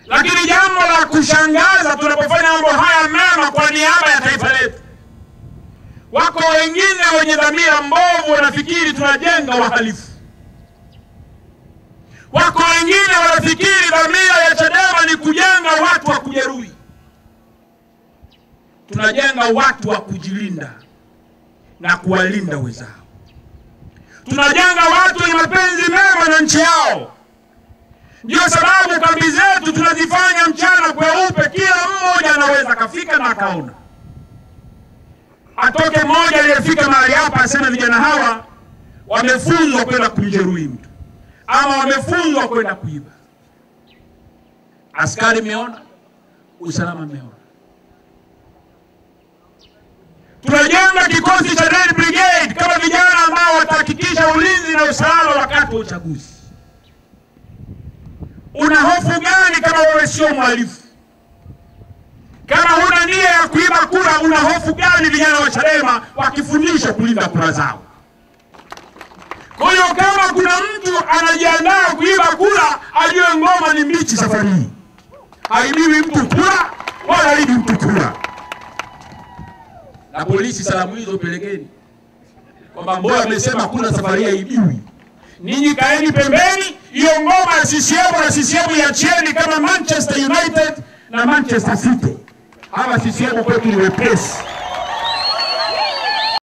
Lakini jambo la kushangaza tunapofanya mambo haya mema kwa niaba ya taifa letu, wako wengine wenye dhamira mbovu wanafikiri tunajenga wahalifu. Wako wengine wanafikiri dhamira ya Chadema ni kujenga watu wa kujeruhi. Tunajenga watu wa kujilinda na kuwalinda wenzao. Tunajenga watu wenye mapenzi mema na nchi yao. Ndio sababu kambi zetu tunazifanya mchana kweupe, kila mmoja anaweza akafika na akaona. Atoke mmoja aliyefika mahali hapa aseme vijana hawa wamefunzwa kwenda kumjeruhi mtu ama wamefunzwa kwenda kuiba. Askari meona, usalama meona. Tunajenga kikosi cha Red Brigade kama vijana ambao watahakikisha ulinzi na usalama wakati wa uchaguzi. Una hofu gani kama wewe sio mhalifu? Kama huna nia ya kuiba kura, una hofu gani vijana wa Chadema wakifundishwa kulinda kura zao? Kwa hiyo kama kuna mtu anajiandaa kuiba kura, ajue ngoma ni mbichi safari hii. Haibiwi mtu kura wala haibi mtu kura. Na polisi, salamu hizo pelekeni kwamba Mboya amesema kura safari hii haibiwi. Ninyi kaeni pembeni, hiyo ngoma ya CCM na CCM iachieni kama Manchester United na Manchester City. Hawa CCM kwetu ni wepesi.